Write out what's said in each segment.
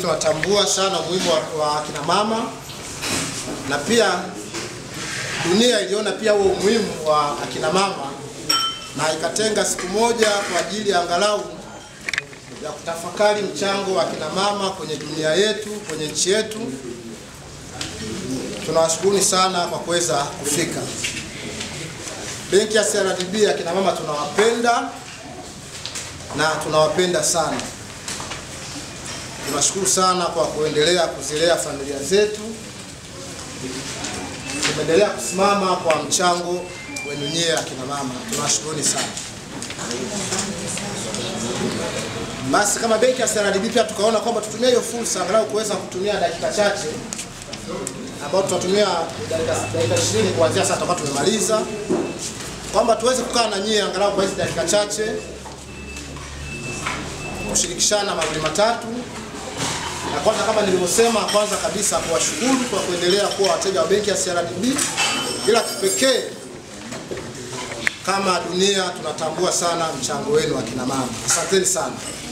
tunatambua sana umuhimu wa, wa akina mama na pia dunia iliona pia huo umuhimu wa akina mama na ikatenga siku moja kwa ajili ya angalau ya kutafakari mchango wa akina mama kwenye dunia yetu, kwenye nchi yetu. Tunawashukuruni sana kwa kuweza kufika. Benki ya CRDB akina mama tunawapenda na tunawapenda sana. Tunashukuru sana kwa kuendelea kuzilea familia zetu. Tumeendelea kusimama kwa mchango wenu nyie akina mama, tunawashukuruni sana. Basi kama benki ya CRDB pia tukaona kwamba tutumie hiyo fursa angalau kuweza kutumia dakika chache ambao tutatumia dakika dakika 20 kuanzia sasa tutakuwa tumemaliza, kwamba tuweze kukaa na nyie angalau kwa hizi dakika chache kushirikishana mawili matatu. Na kwanza kama nilivyosema, kwanza kabisa kuwashukuru kwa kuendelea kuwa wateja wa benki ya CRDB, ila kipekee kama dunia tunatambua sana mchango wenu akina mama. Asanteni sana.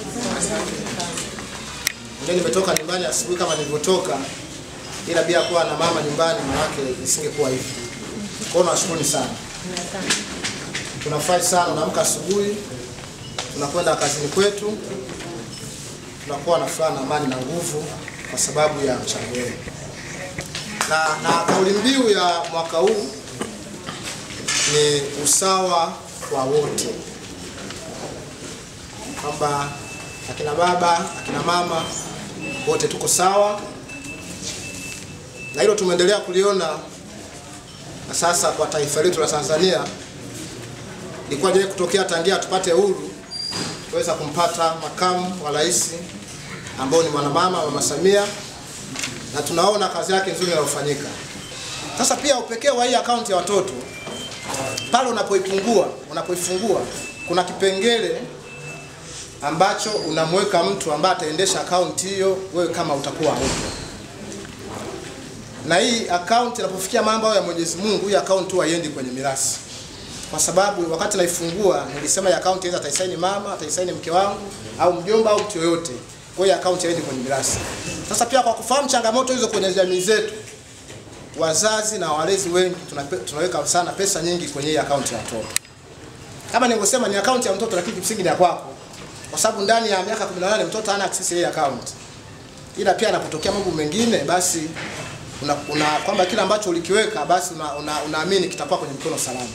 Mimi nimetoka nyumbani asubuhi kama nilivyotoka, ila bila kuwa na mama nyumbani, maanake isingekuwa hivi. Kwa hiyo nawashukuruni sana. Tunafurahi sana, unaamka asubuhi, tunakwenda kazini kwetu, tunakuwa na furaha na amani na nguvu kwa sababu ya mchango wenu. Na, na kauli mbiu ya mwaka huu ni usawa kwa wote, kwamba akina baba, akina mama wote tuko sawa, na hilo tumeendelea kuliona na sasa kwa taifa letu la Tanzania. Ilikuwa je kutokea tangia tupate uhuru tuweza kumpata makamu wa rais ambao ni mwanamama Mama Samia, na tunaona kazi yake nzuri inayofanyika. Sasa pia upekee wa hii akaunti ya watoto pale unapoipungua unapoifungua kuna kipengele ambacho unamweka mtu ambaye ataendesha akaunti hiyo, wewe kama utakuwa haupo. Na hii akaunti inapofikia mambo ya Mwenyezi Mungu, hii akaunti huwa haiendi kwenye mirasi, kwa sababu wakati naifungua nilisema hii akaunti inaweza ataisaini mama, ataisaini mke wangu au mjomba au mtu yoyote. Kwa hiyo akaunti haiendi kwenye mirasi. Sasa pia kwa kufahamu changamoto hizo kwenye jamii zetu, wazazi na walezi wengi tunape, tunaweka sana pesa nyingi kwenye hii akaunti ya watoto. Kama nilivyosema ni akaunti ya mtoto, lakini kimsingi ni ya kwako, kwa sababu ndani ya miaka 18 mtoto hana access ya hii akaunti, ila pia anapotokea mambo mengine, basi una, una kwamba kile ambacho ulikiweka basi unaamini una, una, una kitakuwa kwenye mkono salama,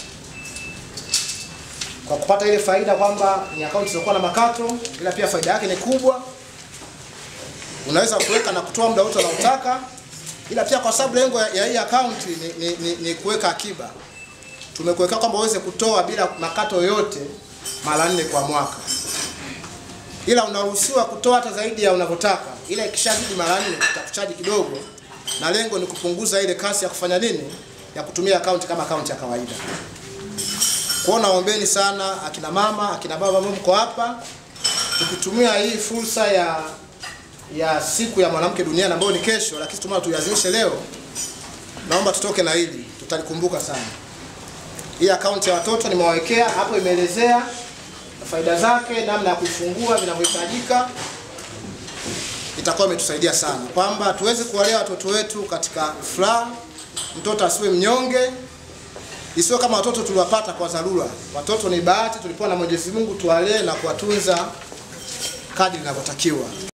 kwa kupata ile faida kwamba ni akaunti isiyokuwa na makato, ila pia faida yake ni kubwa. Unaweza kuweka na kutoa muda wote unaotaka ila pia kwa sababu lengo ya hii akaunti ni, ni, ni, ni kuweka akiba, tumekuweka kwamba uweze kutoa bila makato yoyote mara nne kwa mwaka, ila unaruhusiwa kutoa hata zaidi ya unavyotaka, ila ikishazidi mara nne tutakuchaji kidogo, na lengo ni kupunguza ile kasi ya kufanya nini, ya kutumia akaunti kama akaunti ya kawaida. Kwa hiyo naombeni sana akina mama, akina baba ambao mko hapa, tukitumia hii fursa ya ya siku ya mwanamke duniani ambayo ni kesho, lakini tumeona tuiazimishe leo. Naomba tutoke na hili, tutalikumbuka sana. Hii akaunti ya watoto nimewawekea hapo, imeelezea faida zake, namna ya kuifungua, vinavyohitajika. Itakuwa imetusaidia sana kwamba tuweze kuwalea watoto wetu katika furaha, mtoto asiwe mnyonge, isiwe kama watoto tuliwapata kwa dharura. Watoto ni bahati tulipewa na Mwenyezi Mungu, tuwalee na kuwatunza kadri inavyotakiwa.